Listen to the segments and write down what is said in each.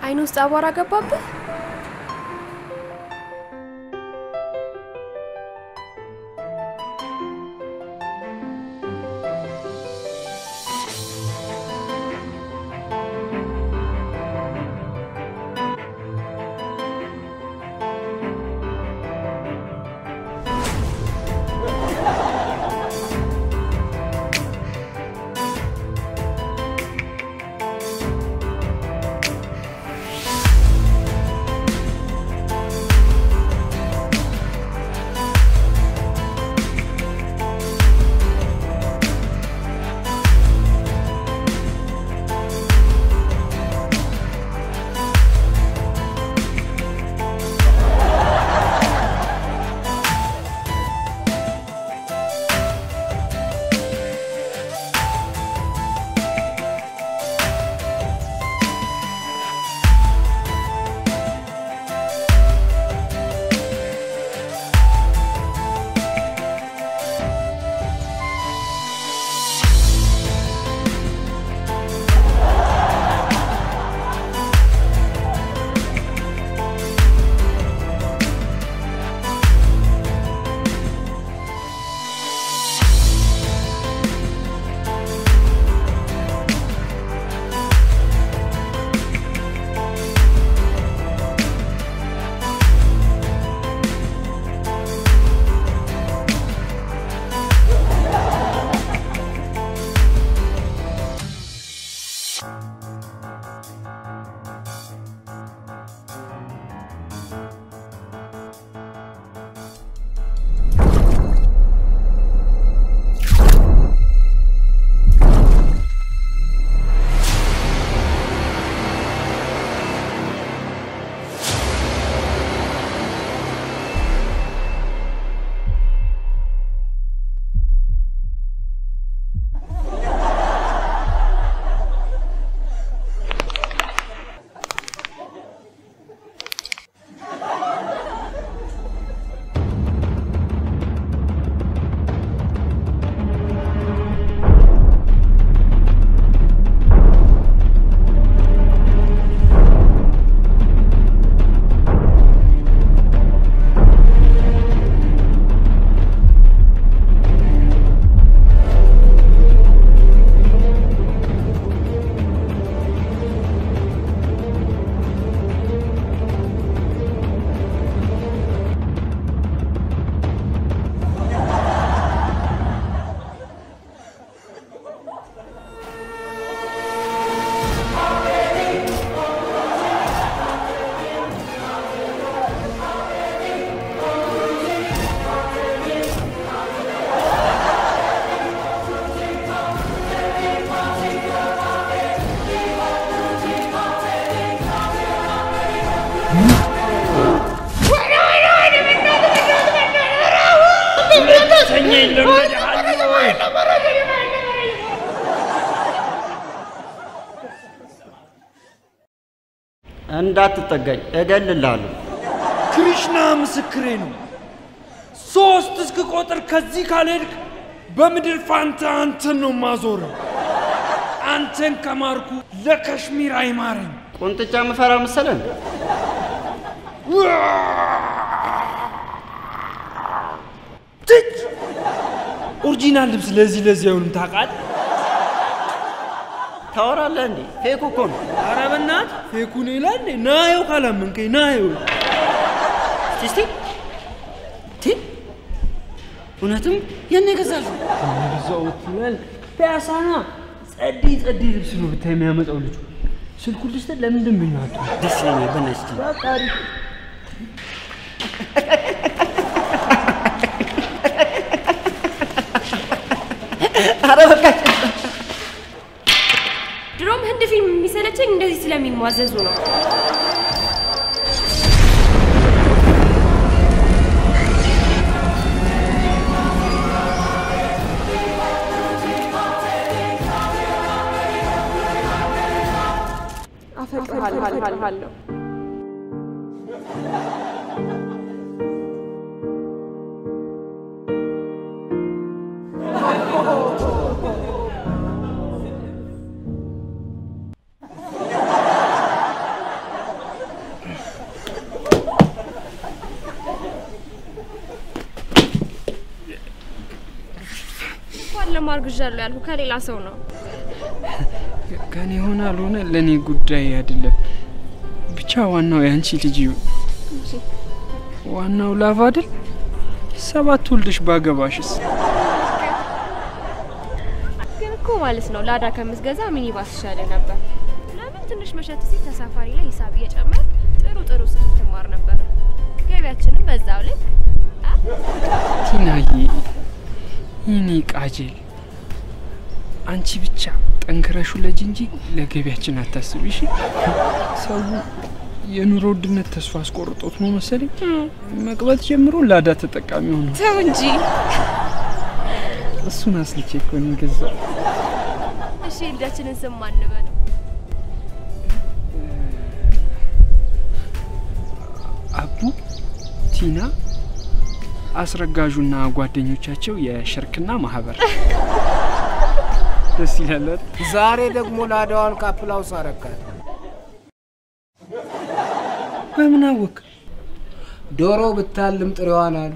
አይን ውስጥ አቧራ ገባብህ? እንዳትጠጋኝ እገልልሃለሁ። ክሪሽና ምስክሬ ነው። ሶስት እስክ ቆጥር ከዚህ ካልሄድክ በምድር ፋንታ አንተን ነው ማዞረው። አንተን ከማርኩ ለከሽሚር አይማረኝ። ቁንጥጫ ምፈራ መሰለን? ትች ኦሪጂናል ልብስ ለዚህ ለዚህ አይሆንም ታውቃለህ። ታወራለህ እንዴ? ፌክ እኮ ነው። ኧረ በእናትህ ፌኩን ይላል እንዴ? ናየው ካላመንከኝ ናየው። እስቲ እስቲ ቲ እውነትም የኔ ገዛሽው? እዛው ትላል ፒያሳና ጸዲ ጸዲ ልብስ ነው ብታይ የሚያመጣው ልጁ። ስልኩ ልስጥ ለምንድን ብኛቱ ደስ ይለኛል። በእናትህ እስቲ በቃ አሪፍ ኧረ በቃ ድሮም ህንድ ፊልም የሚሰለቸኝ እንደዚህ ስለሚሟዘዙ ነው። አፈቅርሃለሁ። አርግዣለሁ ያልኩ ከሌላ ሰው ነው። ከኔ ሆነ አልሆነ ለእኔ ጉዳይ አይደለም። ብቻ ዋናው የአንቺ ልጅ ይሁን። ዋናው ላቭ አይደል? ሰባት ወልደሽ ባገባሽስ? ግን እኮ ማለት ነው ላዳ ከምትገዛ ሚኒባስ ይሻለ ነበር። ለምን ትንሽ መሸት ሲል ተሳፋሪ ላይ ሂሳብ እየጨመር ጥሩ ጥሩ ስራ ትማር ነበር። ገቢያችንም በዛው ልክ አ? ቲናዬ፣ ይህኔ ቃጀል፣ አንቺ ብቻ ጠንክረሹ ለጅ እንጂ ለገቢያችን አታስቢ እሺ። ሰው የኑሮ ውድነት ተስፋ አስቆርጦት ነው መሰለኝ መቅበት ጀምሮ ላዳ ተጠቃሚ ሆነ። ተው እንጂ። እሱን አስልቼ እኮ ነው የገዛው። እሺ ልጃችንን ስም ማን በለው? አቡ፣ ቲና፣ አስረጋዡና ጓደኞቻቸው የሽርክና ማህበር ደስ ይላል አይደል? ዛሬ ደግሞ ላዳዋን ካፕላውስ አረካት። በምን አወቅ? ዶሮ ብታልም ጥሬዋን አሉ።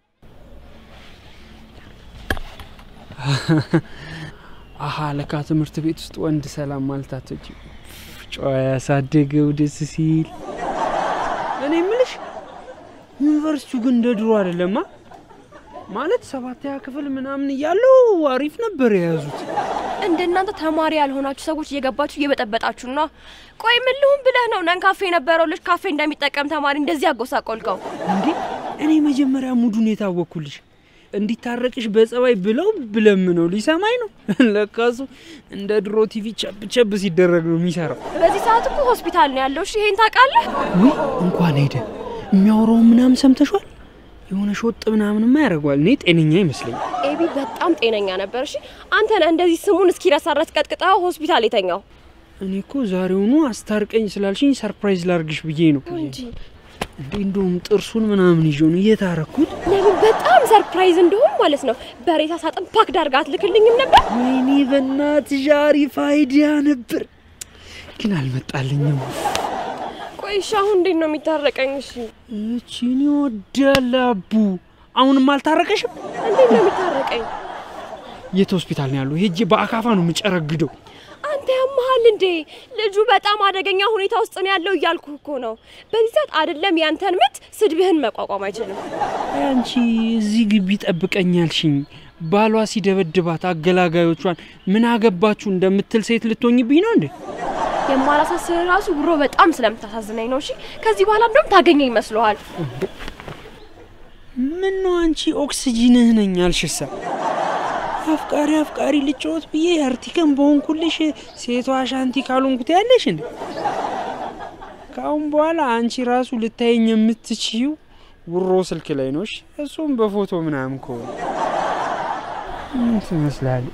አሀ ለካ ትምህርት ቤት ውስጥ ወንድ ሰላም ማለት አትወጪ። ጨዋ ያሳደገው ደስ ሲል። እኔ ምልሽ ዩኒቨርሲቲው ግን እንደ ድሮ አይደለማ። ማለት ሰባተኛ ክፍል ምናምን እያለው አሪፍ ነበር የያዙት። እንደናንተ ተማሪ ያልሆናችሁ ሰዎች እየገባችሁ እየበጠበጣችሁ ነው። ቆይ ምን ልሁን ብለህ ነው ነን ካፌ የነበረው ልጅ ካፌ እንደሚጠቀም ተማሪ እንደዚህ አጎሳቆልከው? እንዴ እኔ መጀመሪያ ሙዱን የታወቅኩልሽ እንዲታረቅሽ በጸባይ ብለው ብለምነው ሊሰማኝ ነው። ለካሱ እንደ ድሮ ቲቪ ቸብ ቸብ ሲደረግ ነው የሚሰራው። በዚህ ሰዓት እኮ ሆስፒታል ነው ያለው። እሺ ይሄን ታውቃለህ? ውይ እንኳን ሄደ የሚያወራውን ምናምን ሰምተሿል? የሆነ ሾጥ ምናምንማ ያደርገዋል። እኔ ጤነኛ ይመስለኛል። ኤቢ በጣም ጤነኛ ነበር። እሺ አንተ ነህ እንደዚህ ስሙን እስኪረሳ ድረስ ቀጥቅጠው ሆስፒታል የተኛው እኔ እኮ ዛሬውኑ አስታርቀኝ ስላልሽኝ ሰርፕራይዝ ላርግሽ ብዬ ነው እንጂ እንዴ። እንደውም ጥርሱን ምናምን ይዤው ነው እየታረኩት። ለምን በጣም ሰርፕራይዝ እንደሆን ማለት ነው። በሬሳ ሳጥን ፓክ ዳርጋ አትልክልኝም ነበር? ወይኔ በእናትሽ አሪፍ አይዲያ ነበር፣ ግን አልመጣልኝም። ቆይ እሺ አሁን እንዴት ነው የሚታረቀኝ? እሺ እቺን ይወዳል አቡ። አሁንም አልታረቀሽም? እንዴት ነው የሚታረቀኝ? የት ሆስፒታል ነው ያለው? ሄጄ በአካፋ ነው የምጨረግደው። አንተ ያመሃል እንዴ? ልጁ በጣም አደገኛ ሁኔታ ውስጥ ነው ያለው እያልኩ እኮ ነው። በዚህ ሰዓት አይደለም ያንተን ምት ስድብህን መቋቋም አይችልም። አንቺ እዚህ ግቢ ጠብቀኝ ያልሽኝ ባሏ ሲደበድባት አገላጋዮቿን ምን አገባችሁ እንደምትል ሴት ልትሆኝብኝ ነው እንዴ? የማላሳስር ራሱ ብሮ በጣም ስለምታሳዝነኝ ነው። እሺ ከዚህ በኋላ እንደውም ታገኘኝ ይመስለዋል። ምን ነው አንቺ ኦክስጂንህ ነኝ አልሽሳ? አፍቃሪ አፍቃሪ ልጫወት ብዬ አርቲከን በሆንኩልሽ ሴቷ አሻንቲ ካልሆንኩት ያለሽ እንዴ? ከአሁን በኋላ አንቺ ራሱ ልታየኝ የምትችይው ውሮ ስልክ ላይ ነው። እሺ? እሱም በፎቶ ምናምን ከሆነ ምን ትመስላለች?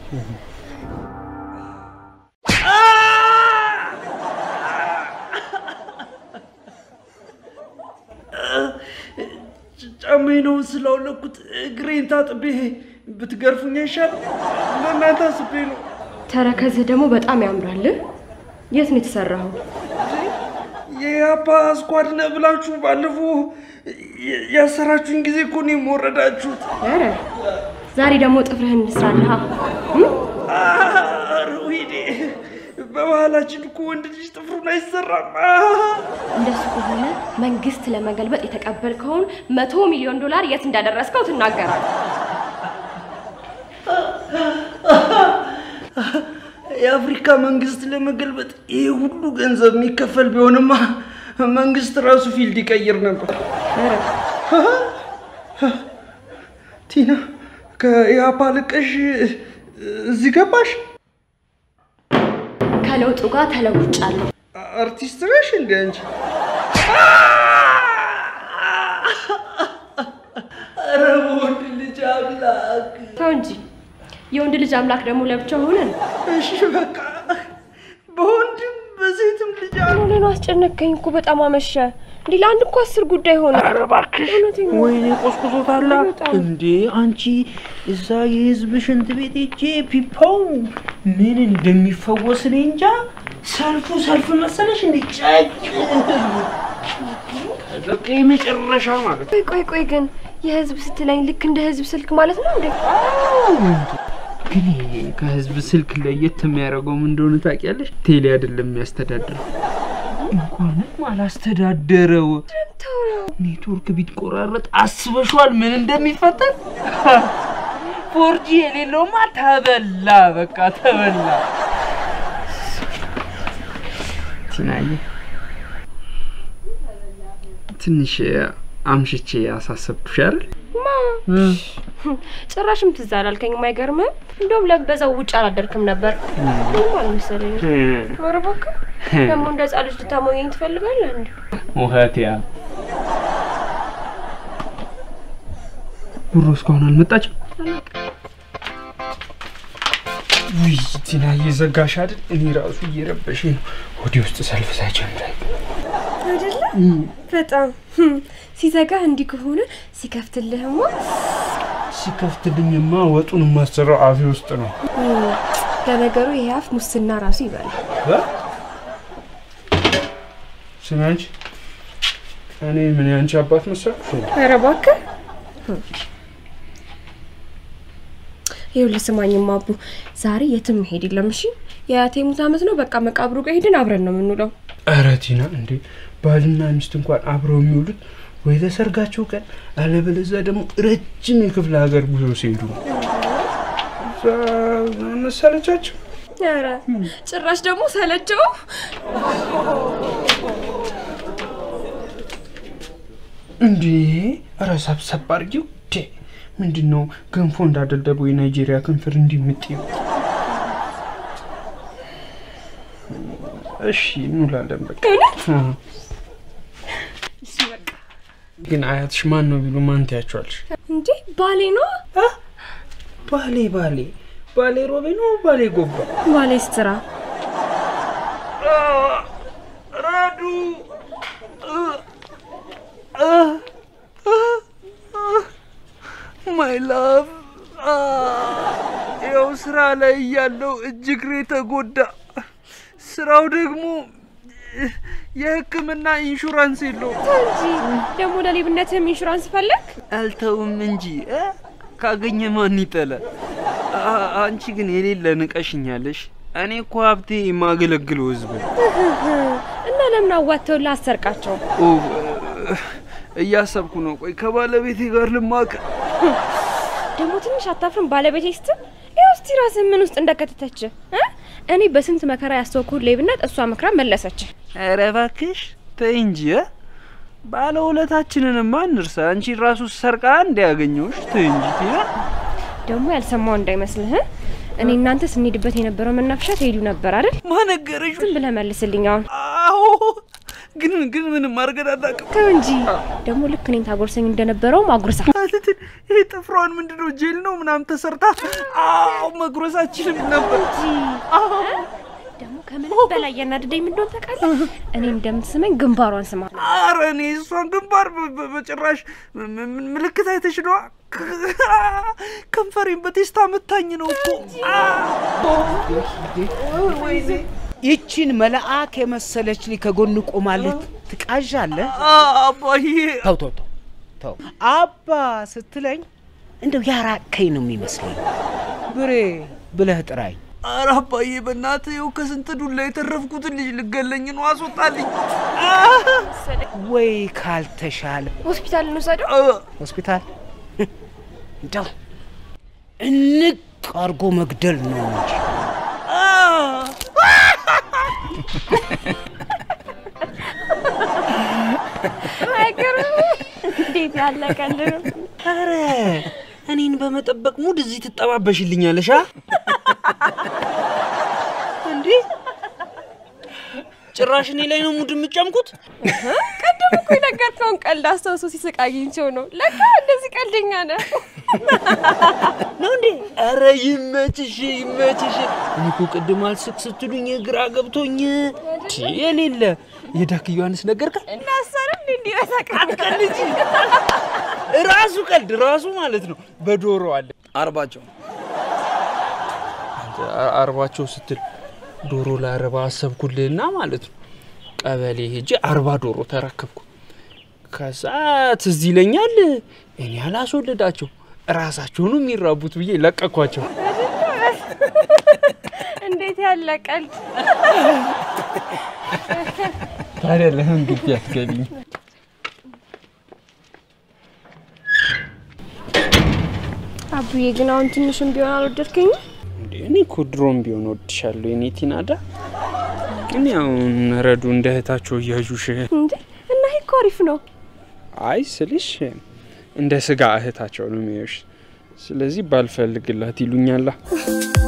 ጫማዬ ነው ስላውለኩት እግሬን ታጥቤ ብትገርፉኝ አይሻል? ለእናንተ አስቤ ነው። ተረከዝህ ደግሞ በጣም ያምራል። የት ነው የተሰራኸው? የአባ ስኳድ ነህ ብላችሁ ባለፈው ያሰራችሁኝ ጊዜ እኮ ነው የምወረዳችሁት። ኧረ ዛሬ ደግሞ ጥፍርህን እንስራልሃ። ኧረ ወይኔ፣ በባህላችን እኮ ወንድ ልጅ ጥፍሩን አይሰራም። እንደሱ ከሆነ መንግስት ለመገልበጥ የተቀበልከውን መቶ ሚሊዮን ዶላር የት እንዳደረስከው ትናገራለህ። የአፍሪካ መንግስት ለመገልበጥ ይህ ሁሉ ገንዘብ የሚከፈል ቢሆንማ መንግስት ራሱ ፊልድ ይቀይር ነበር። ቲና ከኢያፓ ልቀሽ እዚህ ገባሽ? ከለውጡ ጋር ተለውጫለሁ። አርቲስት ነሽ እንደ አንቺ? ኧረ በወንድ ልጅ አምላክ! ተው እንጂ የወንድ ልጅ አምላክ ደግሞ ለብቻው ሆነን እሺ በቃ በወንድም በሴትም ልጅ አሉ። ሆነ ነው። አስጨነቀኝ እኮ በጣም አመሸ። እንዲህ ለአንድ እኮ አስር ጉዳይ ሆነ። ኧረ እባክሽ እውነቴን ነው። ወይኔ ቆስቁሶታላ በጣም። እንዴ አንቺ እዛ የህዝብ ሽንት ቤት ሄጄ ፒፓው ምን እንደሚፈወስ እኔ እንጃ ሰልፉ ሰልፍ መሰለሽ እንዴ ጨቅ በቃ የመጨረሻ ማለት ቆይ ቆይ ቆይ ግን የህዝብ ስትለኝ ልክ እንደ ህዝብ ስልክ ማለት ነው እንዴ? ግን ይሄ ከህዝብ ስልክ ለየት የሚያደርገው ምን እንደሆነ ታውቂያለሽ? ቴሌ አይደለም የሚያስተዳድረው። እንኳንም አላስተዳደረው ኔትወርክ ቢትቆራረጥ አስበሽዋል ምን እንደሚፈጠር? ፎርጂ የሌለውማ ተበላ፣ በቃ ተበላ። ቲናዬ ትንሽ አምሽቼ ያሳሰብኩሽ አይደል? ጭራሽም ትዝ አላልከኝም። አይገርምህም? እንደውም ለበዛው ውጭ አላደርክም ነበር። ምንም አልመሰለኝም። ኧረ እባክህ ደግሞ እንደ ህፃን ልጅ ልታሞኘኝ ትፈልጋለህ እንዴ? ውሀት ያ ብሮ እስካሁን አልመጣችም። ውይ ቲና እየዘጋሽ አይደል? እኔ ራሱ እየረበሽኝ ነው። ወዲ ውስጥ ሰልፍ ሳይጀምር አይደለ? በጣም ሲዘጋ እንዲህ ከሆነ ሲከፍትልህማ ሲከፍትልኝማ ወጡን የማሰራው አፌ ውስጥ ነው። ለነገሩ ይሄ አፍ ሙስና ራሱ ይበላል። ስሚ አንቺ፣ እኔ ምን ያንቺ አባት መሰልኩሽ? ኧረ እባክህ ይኸውልህ ስማኝማ አቡ፣ ዛሬ የትም መሄድ የለም እሺ? የአያቴ ሙት ዓመት ነው። በቃ መቃብሩ ጋር ሄድን አብረን ነው የምንውለው። ኧረ ቲና እንዴ ባልና ሚስት እንኳን አብረው የሚውሉት ወይ ለሰርጋቸው ቀን አለበለዚያ ደግሞ ረጅም የክፍለ ሀገር ጉዞ ሲሄዱ ነው። እዛ መሰለቻቸው። ኧረ ጭራሽ ደግሞ ሰለቸው። እንዴ ኧረ ሰብሰብ አድርጊው። ዴ ምንድን ነው ገንፎ እንዳደልደበው የናይጄሪያ ክንፍር እንዲምጥዩ። እሺ እንውላለን በቃ። አዎ። ግን አያትሽ ማን ነው ቢሉ ማን ትያቸዋለሽ? እንዴ ባሌ ነው ባሌ ባሌ ባሌ ሮቤ ነው ባሌ ጎባ ባሌ ስትራ ረዱ ማይ ላቭ ያው ስራ ላይ እያለው እጅ እግሬ ተጎዳ። ስራው ደግሞ የሕክምና ኢንሹራንስ የለውም። እንጂ ደግሞ ለሌብነትም ኢንሹራንስ ፈለግ። አልተውም እንጂ እ? ካገኘ ማን ይጠላል? አ- አንቺ ግን የሌለ ንቀሽኛለሽ። እኔ እኮ ሀብቴ የማገለግለው ህዝብ ነው። እና ለምን አዋተው ላሰርቃቸው? ኦ፣ እያሰብኩ ነው። ቆይ ከባለቤቴ ጋር ልማቅ። ደግሞ ትንሽ አታፍርም? ባለቤቴ ስትል ይኸው እስቲ ራስህ ምን ውስጥ እንደከተተች እ? እኔ በስንት መከራ ያስተወኩት ሌብነት እሷ መክራ መለሰች። ኧረ እባክሽ ተይ እንጂ እ? ባለውለታችንንማ እንርሳ። አንቺ ራሱ ሰርቃ እንዲያገኘውሽ ተይ እንጂ ቲና። ደግሞ ያልሰማው እንዳይመስልህ እ? እኔ እናንተ ስንሄድበት የነበረው መናፈሻ ትሄዱ ነበር አይደል? ማነገረሽ? ዝም ብለህ መልስልኝ አሁን አዎ፣ ግን ግን ምንም አድርገን አናውቅም። ተው እንጂ ደግሞ ልክ እኔን ታጎርሰኝ እንደነበረውም አጉርሳ አትትን ይሄ ጥፍሯን ምንድነው ጄል ነው ምናምን ተሰርታ አዎ መጉረሳችንም ነበር። አዎ ደግሞ ከምንም በላይ ያናደደኝ ምን እንደሆነ ታውቃለህ? እኔ እንደምትስመኝ ግንባሯን ስማ። ኧረ እኔ እሷን ግንባር በ- በ- በጭራሽ ም- ም- ምልክት አይተሽ ነዋ። ከንፈሬን በቴስታ መታኝ ነው እኮ። ወይኔ ይቺን መልአክ የመሰለች ልጅ ከጎን ቆማለት ትቃዣለህ? አባዬ ተው ተው ተው ተው አባ ስትለኝ እንደው ያራቀኝ ነው የሚመስለኝ። ብሬ ብለህ ጥራኝ። ኧረ አባዬ በእናትህ ይኸው ከስንት ዱላ የተረፍኩትን ልጅ ልገለኝ ነው። አስወጣልኝ። ወይ ካልተሻለ ሆስፒታል እንውሰደው። አ- ሆስፒታል እንደው እንቅ አድርጎ መግደል ነው እንጂ አይገርም? እንዴት ያለ ቀልድ ነው! ኧረ እኔን በመጠበቅ ሙድ እዚህ ትጠባበሽልኛለሽ? አ? እንዴ ጭራሽ እኔ ላይ ነው ሙድ የምጨምቁት? ቀደም እኮ የነገርከውን ቀልድ አስታውሶ ሲስቅ አግኝቼው ነው። ለካ እንደዚህ ቀልደኛ ነህ። ነው እንዴ? ኧረ ይመችሽ ይመችሽ። እኔ እኮ ቅድም አልስቅ ስትሉኝ ግራ ገብቶኝ ቲ የሌለ የዳክ ዮሐንስ ነገርከ እናሰርም እንዲ በሳቅ ልጅ ራሱ ቀልድ ራሱ ማለት ነው። በዶሮ አለ አርባቸው አንተ አ- አርባቸው ስትል ዶሮ ለአርባ አሰብኩልህና ማለት ነው። ቀበሌ ሄጄ አርባ ዶሮ ተረከብኩ። ከዛ ትዝ ይለኛል እኔ አላስወለዳቸው ራሳቸውኑ የሚራቡት ብዬ ለቀኳቸው። እንዴት ያለ ቀልድ! ታዲያ ለምን ግቢ አትገቢኝ? አቡዬ ግን አሁን ትንሽም ቢሆን አልወደድከኝም? እንዴ እኔ እኮ ድሮም ቢሆን ወድሻለሁ የኔ ቲናዳ። ግን ያው ረዱ እንደ እህታቸው እያዡሽ እንዴ እና ይሄ እኮ አሪፍ ነው። አይ ስልሽ እንደ ስጋ እህታቸው ነው የሚያዩሽ። ስለዚህ ባልፈልግላት ይሉኛላ።